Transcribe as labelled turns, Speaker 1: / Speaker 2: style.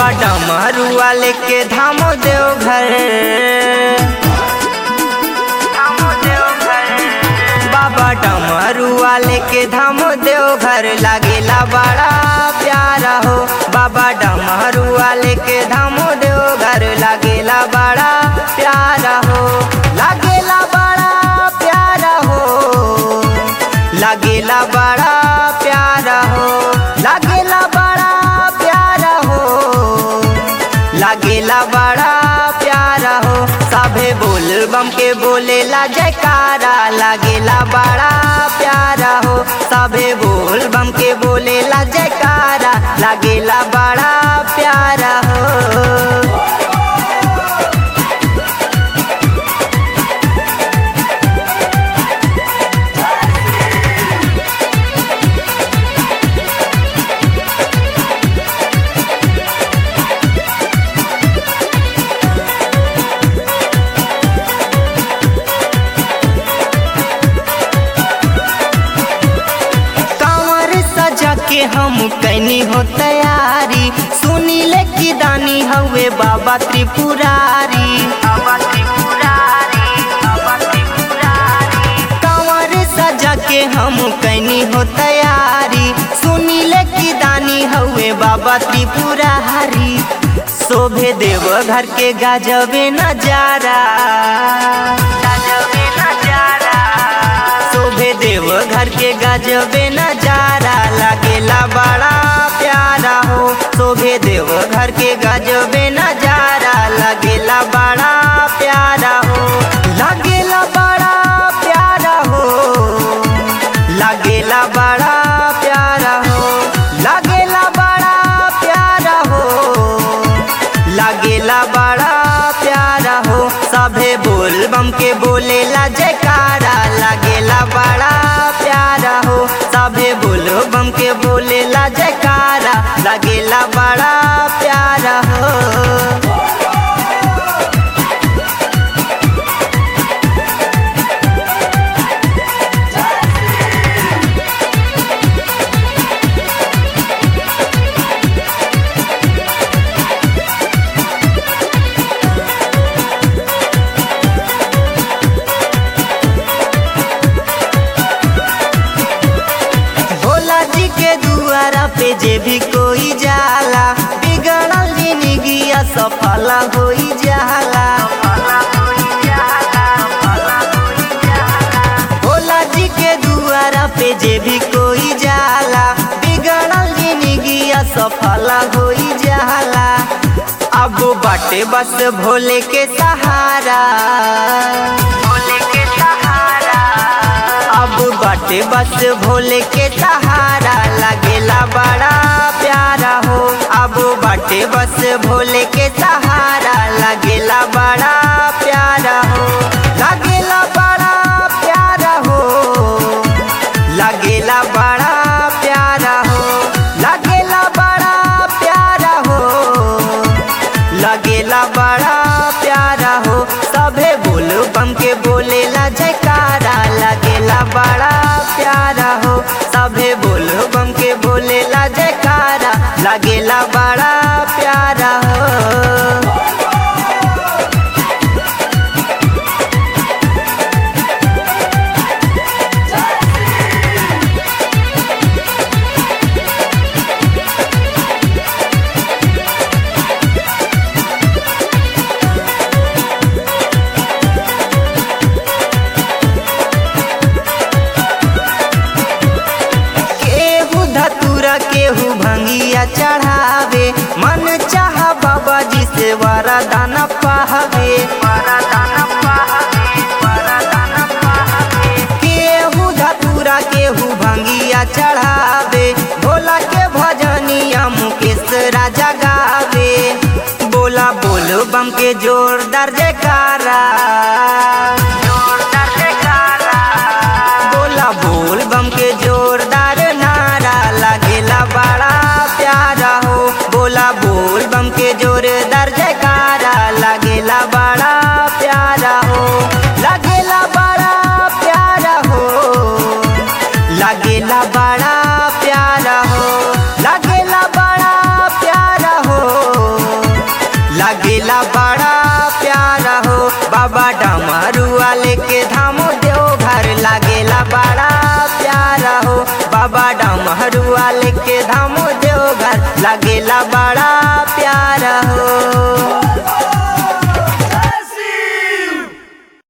Speaker 1: बाबा डमरुआ लेके धामो देव घर बाबा डमरुआ लेके धामो देव घर लागेला बड़ा प्यारा हो बाबा डमरुआ लेके धामो देव घर लागेला बड़ा प्यारा हो लागेला बड़ा प्यारा हो लागेला बड़ा प्यारा हो लागेला बड़ा प्यारा हो लागेला बड़ा प्यारा हो सभे बोल बम के बोलेला जयकारा लागेला बड़ा प्यारा हो सभे बोल बम के बोलेला जयकारा लागेला बड़ा प्यारा हो कांवर सजा के हम कैनी हो तैयारी सुनी ले की दानी हवे बाबा त्रिपुरारी बाबा त्रिपुरारी बाबा त्रिपुरारी कांवर सजा के हम कैनी हो तैयारी सुनी ले की दानी हवे बाबा त्रिपुरारी शोभे देव घर के गाजबे नजारा गाजबे नजारा शोभे देव घर के गजबे नजारा लागेला बड़ा प्यारा हो शोभे देव घर के गजबे नजारा लागेला बड़ा प्यारा हो लागेला बड़ा प्यारा हो लागेला बड़ा प्यारा हो लागेला बड़ा प्यारा हो लागेला बड़ा प्यारा हो सभे बोल बम के बोलेला जयकारा लागेला बड़ा प्यारा हो सभे बोल बम के बोलेला जयकारा लागेला बड़ा प्यारा हो भोला जी के दुआरा पे जे भी कोई जाला बिगड़ल जिंदगिया सफल होई जाला भोला जी के दुआरा पे जे भी कोई जाला बिगड़ल जिंदगिया सफल होई जाला अब बाटे बस भोले के सहारा भोले के सहारा अब बाटे बस भोले के सहारा लागेला बड़ा प्यारा हो अब बाटे बस भोले के सहारा लागेला बड़ा प्यारा हो लागेला बड़ा प्यारा हो लागेला बड़ा प्यारा हो लागेला बड़ा प्यारा हो लगेला बड़ा प्यारा हो सभे बोल बम के बोलेला जयकारा लगेला बड़ा प्यारा हो सभे बोल बम के बोलेला जयकारा लगेला बड़ा प्यारा हो केहू धतूरा केहू भंगिया चढ़ावे मन चाह बाबा जी से वरदान पावे केहू धतूरा केहू भंगिया चढ़ावे भोला के भजनिया मुकेश राजा गावे बोला बोलो बम के जोरदार जयकारा जोरदार जयकारा बोला बोल बम के जोरदार नारा लागेला बड़ा प्यारा हो बोला बोल बम के जोरदार जयकारा लागेला बड़ा प्यारा हो लागेला बड़ा प्यारा हो लागेला बड़ा प्यारा हो लागेला बड़ा प्यारा हो लागेला बड़ा प्यारा हो बाबा डमरुआ लेके धामो देव घर लागेला बड़ा प्यारा हो बाबा डमरुआ लेके धामो देव घर लागेला बड़ा प्यारा हो